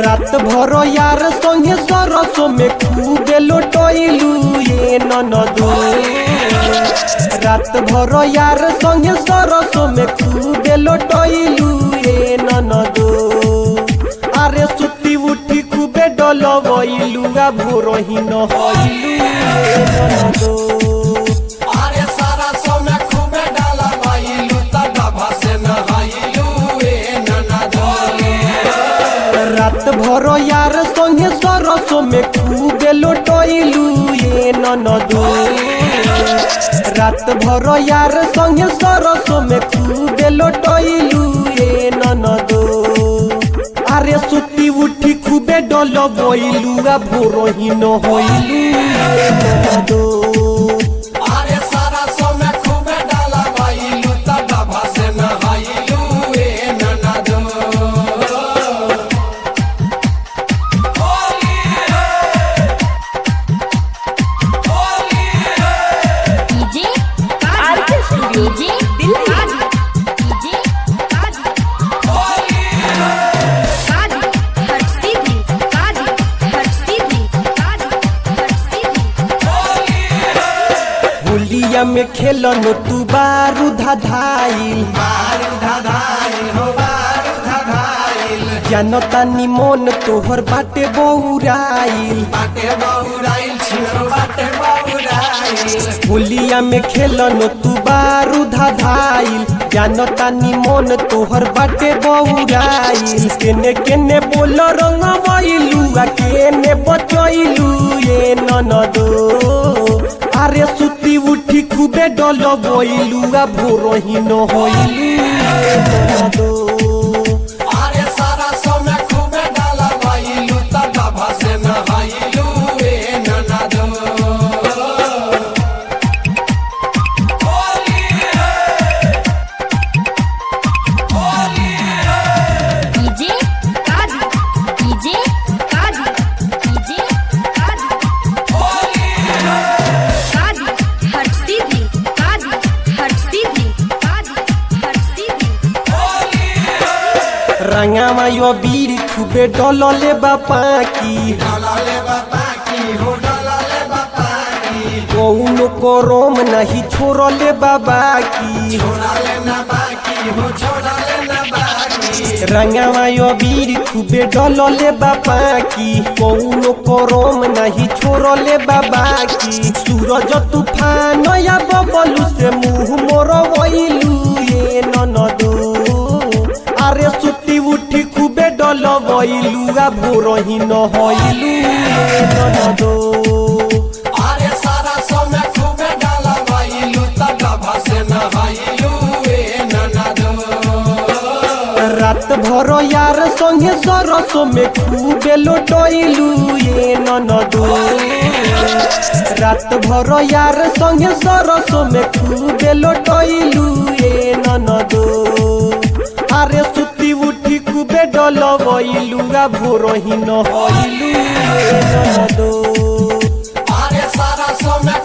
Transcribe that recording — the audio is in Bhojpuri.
रात भर यार संगे सरसो में खूबे लोटैलू ये ननदो रात भर यार संगे सरसो में खूबे लोटैलू ये ननदो अरे सुती उठी खूबे डलबैलू आ भोरही न हइलू ये ननदो अरे सारा समय खूबे डाला भाईलू तडभा से नहाइलू ए ननदो रात भर यार संगे सरसो में खूबे लोटैलू ये ननदो रात भर यार संगे सरसो में खूबे लोटैलू ये ननदो अरे सुती उठी खूबे डल बैलू आ भोरही न होइलू ये ननदो अरे सारा समय खूबे डाला भाईलू तडभा से नहाइलू ए ननदो DJ RK studio DJ Delhi DJ कादी कादी हट सीधी कादी हट सीधी कादी हट सीधी होलिया में खेलन तू बारू धाधाइल बारू धाधाइल हो बारू धाधाइल जानता निमन तोहर बाटे बौराइल बाटे बहुराइल छिरो बाटे बहुराइल होलिया में खेलन तू बारू धाधाइल जानता निमन तोहर बाटे बौराइल केने केने बोल रंगवैलू आ केने बचैलू ये ननदो अरे सुती उठी खूबे डल बैलू आ भोरही न होइलू ये ननदो अरे सारा समय खूबे डाला भाईलू तडभा से नहाइलू ए ननदो डीजे कादी डीजे कादी डीजे कादी कादी हट सीधी कादी हट सीधी कादी हट सीधी रंगामा यो बीर खूबे डलले बापा की डाला ले बापा की हो डाला ले बापा की कौनो करम नहीं छोड़ले बाबा की छोड़ा ले ना बाकी हो छोड़ा ले ना बाकी रंगामा यो बीर खूबे डलले बापा की कौनो करम नहीं छोड़ले बाबा की सूरज तूफान या बबलू से मुंह मोर वैलू ये ननदो अरे सुती उठी खूबे डल वैलू आ भोरही न हइलू ये ननदो अरे सारा समय खूबे डाला भाईलू तडभा से नहाइलू ए ननदो रात भर यार संगे सरसो में खूबे लोटैलू ये ननदो रात भर यार संगे सरसो में खूबे लोटैलू ये ननदो अरे सुती उठी खूबे डल बैलू आ भोरही न हइलू ये ननदो अरे सारा समय